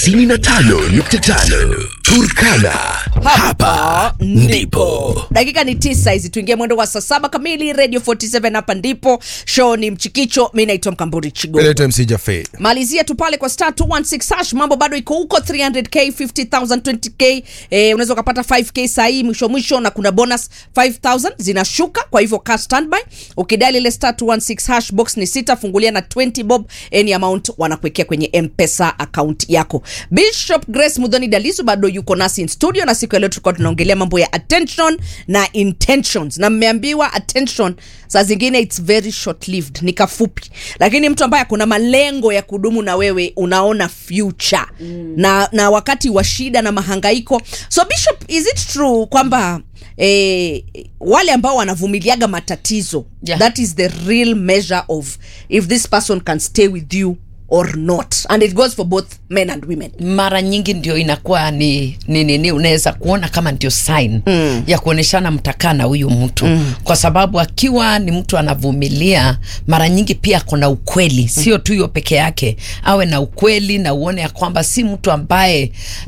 95.5 Turkana. Hapa ndipo. dakika ni tisa hizi tuingie mwendo wa saa saba kamili radio 47 hapa ndipo show ni mchikicho mi naitwa mkamburi chigo Leta MC Jaffe. malizia tu pale kwa star 216 hash mambo bado iko huko 300k 50000 20k eh, unaweza ukapata 5k sahii mwisho mwisho na kuna bonus 5000 zinashuka kwa hivyo ka standby ukidali ile star 216 hash box ni sita fungulia na 20 bob any amount wanakuwekea kwenye mpesa account yako bishop grace mudhoni dalizu bado yuko nasi in studio na siku ya leo tulikuwa tunaongelea mambo ya attention na intentions na mmeambiwa attention saa zingine its very short lived ni kafupi lakini mtu ambaye kuna malengo ya kudumu na wewe unaona future mm. na, na wakati wa shida na mahangaiko so bishop is it true kwamba eh, wale ambao wanavumiliaga matatizo Yeah. that is the real measure of if this person can stay with you or not and it goes for both men and women mara nyingi ndio inakuwa ni ni nini unaweza kuona kama ndio sign mm. ya kuoneshana mtakaa na huyu mtu mm. kwa sababu akiwa ni mtu anavumilia mara nyingi pia kuna ukweli sio tu hiyo peke yake awe na ukweli na uone ya kwamba si mtu ambaye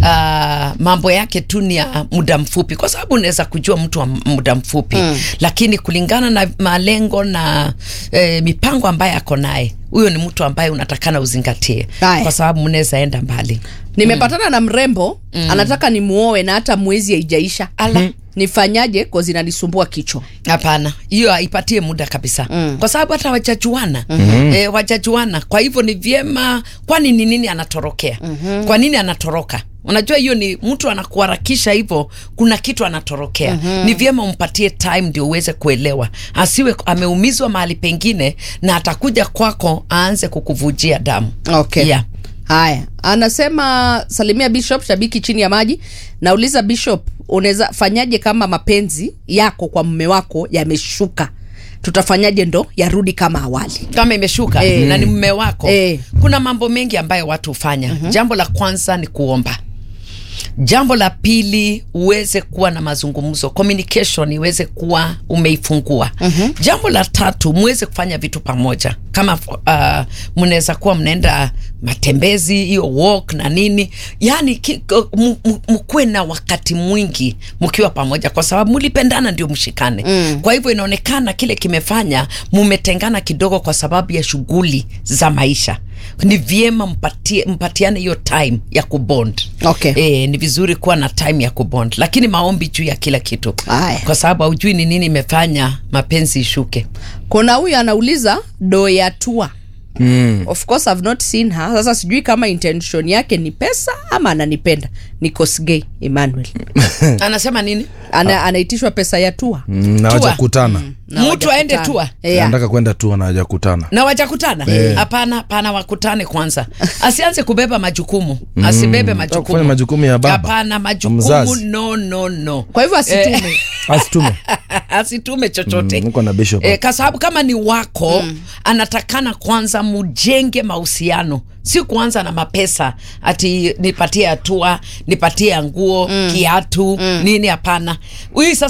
uh, mambo yake tu ni ya muda mfupi kwa sababu unaweza kujua mtu wa muda mfupi mm. lakini kulingana na malengo na eh, mipango ambaye ako naye huyo ni mtu ambaye unatakana uzingatie Haya. kwa sababu mnaweza enda mbali nimepatana na mrembo mm. anataka nimuoe na hata mwezi haijaisha Ala. nifanyaje kozi inanisumbua kichwa hapana hiyo haipatie muda kabisa mm. kwa sababu hata wajajuana mm-hmm. e, wajajuana kwa hivyo ni vyema kwani ni nini anatorokea mm-hmm. kwa nini anatoroka unajua hiyo ni mtu anakuharakisha hivyo kuna kitu anatorokea mm-hmm. ni vyema umpatie time ndio uweze kuelewa asiwe ameumizwa mahali pengine na atakuja kwako aanze kukuvujia damu okay yeah. haya anasema salimia bishop shabiki chini ya maji nauliza bishop unaweza fanyaje kama mapenzi yako kwa mume wako yameshuka tutafanyaje ndo yarudi kama awali kama imeshuka Eh. na ni mme wako Eh. kuna mambo mengi ambayo watu hufanya mm-hmm. jambo la kwanza ni kuomba jambo la pili uweze kuwa na mazungumzo communication iweze kuwa umeifungua mm-hmm. jambo la tatu muweze kufanya vitu pamoja kama uh, mnaweza kuwa mnaenda matembezi hiyo walk na nini yani ki- m- m- mkuwe na wakati mwingi mkiwa pamoja kwa sababu mlipendana ndio mshikane mm. kwa hivyo inaonekana kile kimefanya mumetengana kidogo kwa sababu ya shughuli za maisha ni vyema mpatie, mpatiane hiyo time ya kubond Okay. e, ni vizuri kuwa na time ya kubond lakini maombi juu ya kila kitu Aya. kwa sababu haujui ni nini imefanya mapenzi ishuke kuna huyu anauliza doyatua mm. of course I've not seen her sasa sijui kama intention yake ni pesa ama ananipenda ni kosgay emmanuel anasema nini Ana, anaitishwa pesa ya tua Mm, na Tua. wajakutana Na mtu aende hawajakutana. tua yeah. anataka kwenda tu na hajakutana na wajakutana hapana hapana wakutane kwanza asianze kubeba majukumu asibebe kufanya majukumu majukumu ya baba. hapana majukumu Mzazi. no no no kwa hivyo asitume asitume asitume chochote Mm, niko na bishop e, kwa sababu kama ni wako mm. anatakana kwanza mujenge mahusiano si kuanza na mapesa ati nipatie hatua nipatie nguo mm. kiatu mm. nini hapana huyu sasa